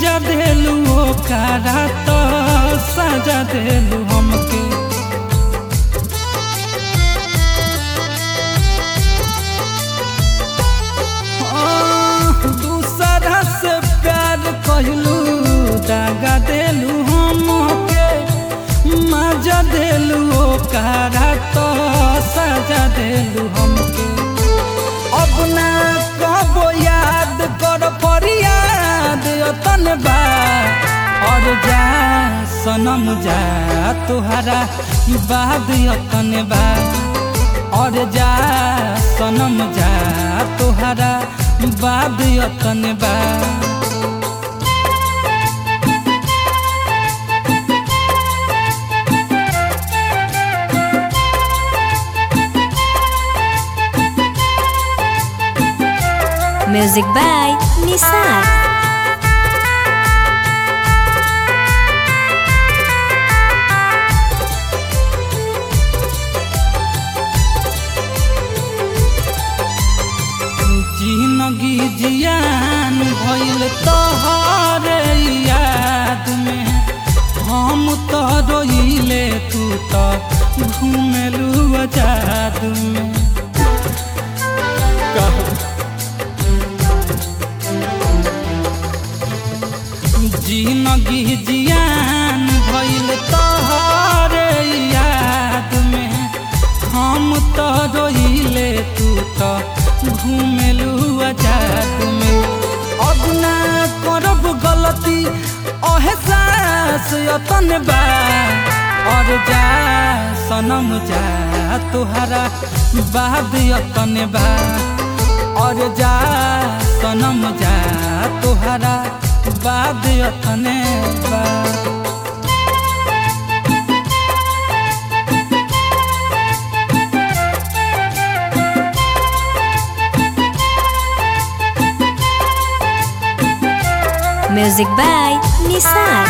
मजा देलू ओकरा तो सजा देलू हमके आह, दूसरा से प्यार कहलू दागा देलू हमके मजा देलू ओकरा तो सजा देलू हमके अब ना कबो याद कर फरियाद तन बा और जा सनम जा तुहरा बाद यतन बा और जा सनम जा तुहरा बाद यतन बा Music by Nisar. जिंदगी जियान भइल तोहरे याद में हम तो रोइले तू तो घूमेलू आजाद में जिंदगी जियान भइल तोहरे याद में हम तो रोइले तू तो घूमेलू आजाद में अब ना करब गलती एहसास यतन बा और जा सनम जा तुहरा बाद यतन बा और जा सनम जा तुहरा बाद यतन बा Music by Nisar.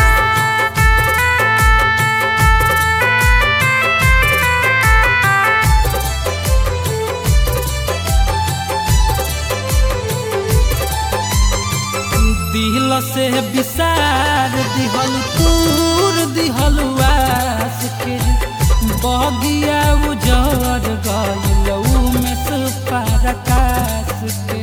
दिल से विसार दिहल तूर दिहल आस के बगिया उजर गइल में से परकाश के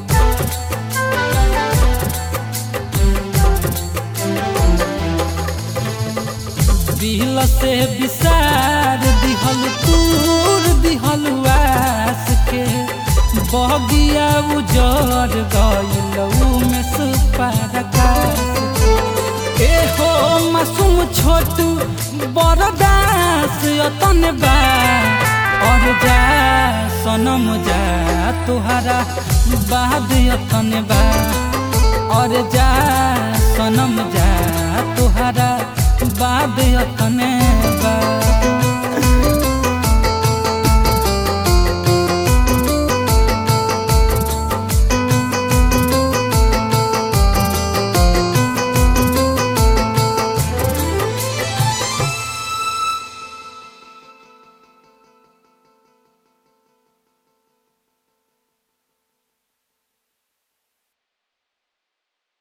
दिल से विसार दिहल तूर दिहल आस के बगिया उजर गइल में से परकाश के ए हो मासूम छोटू बरदास यतन बा और जा सनम जा तुहरा बाद यतन बा और जा सनम जा तुहरा बाद यतन बा